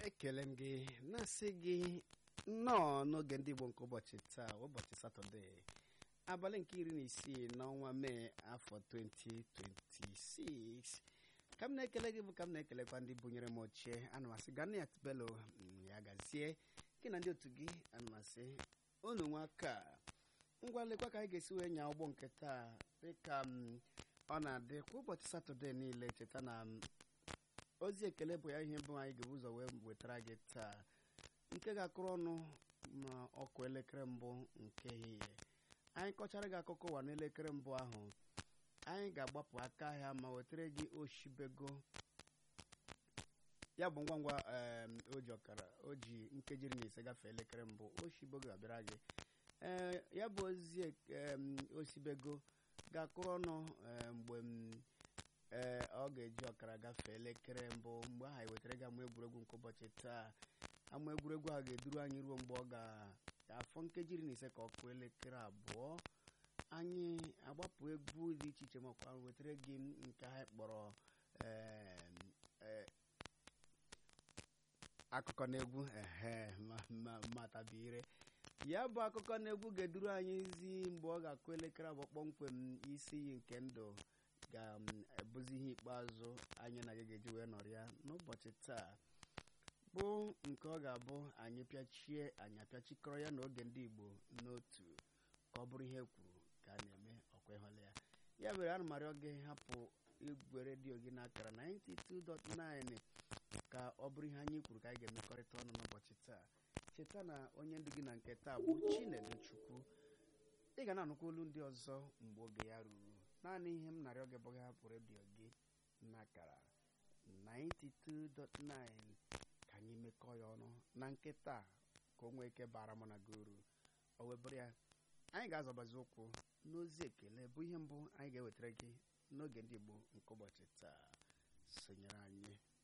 ekele m gị na-asị gị nnọọ n'oge ndị Igbo nke ụbọchị taa ụbọchị satọde abalị nke iri na isii n'ọnwa mee afọ 2026 ka m na-ekele gị bụ ka m na-ekelekwa ndị bunyere m ochie ana m asị Ganiat Bello ya gazie gị na ndị otu gị ana m asị unu nwaka ngwa lekwa ka anyị ga-esi wee nya ụgbọ nke taa dịka m ọ na-adị kwa ụbọchị satọde niile cheta na ozi ekele bụ ya ihe bụ anyị ga-ebu ụzọ wee wetara gị taa nke ga-akụrụ ọnụ ma ọkụ elekere mbụ nke ehihie anyị kọchara gị akụkọ ụwa n'elekere mbụ ahụ anyị ga-agbapụ aka ahịa ma wetara gị oshibego ya bụ ngwa ngwa o ji ọkara o ji nkeji iri na ise gafee elekere mbụ oshibego ga-abịara gị ee ya bụ ozi osibego ga-akụrụ ọnụ mgbe ee ọ ga-eji ọkara gafee elekere mbụ mgbe ahụ ewetara gị ama egwuregwu nke ụbọchị taa ama egwuregwu ahụ ga-eduru anyị ruo mgbe ọ ga-afọ nkeji iri na ise ka ọ kụọ elekere abụọ anyị agbapụ egwu dị iche iche makwa wetara gị nke anyị kpọrọ akụkọ na egwu ehe matabire ya bụ akụkọ na egwu ga-eduru anyị zi mgbe ọ ga-akụ elekere abụọ kpọmkwem isi iyi nke ndụ ga-ebuzi ihe ikpeazụ anyị na gị ga-eji wee nọrịa n'ụbọchị taa bụ nke ọ ga-abụ anyị pịachie anyị apịachikọrọ ya n'oge ndị Igbo n'otu ka ọ bụrụ ihe kwuru ka a na-eme ọkwa ịhụla ya ya mere ana m arịọ gị hapụ igwe redio gị n'akara 92.9 ka ọ bụrụ ihe anyị kwuru ka anyị ga-emekọrịta ọnụ n'ụbọchị taa cheta na onye ndu gị na nke taa bụ Chinedu Chukwu ị ga na-anụkwa olu ndị ọzọ mgbe oge ya ruru naanị ihe m narịọ gị bụ gị hapụ redio gị n'akara 92.9 ka anyị mekọọ ya ọnụ na nkịta ka o nwee ike bara mụ na gị uru o webụrụ ya anyị ga-azọbazi ụkwụ n'ozi ekele bụ ihe mbụ anyị ga-ewetara gị n'oge ndị Igbo nke ụbọchị taa sonyere anyị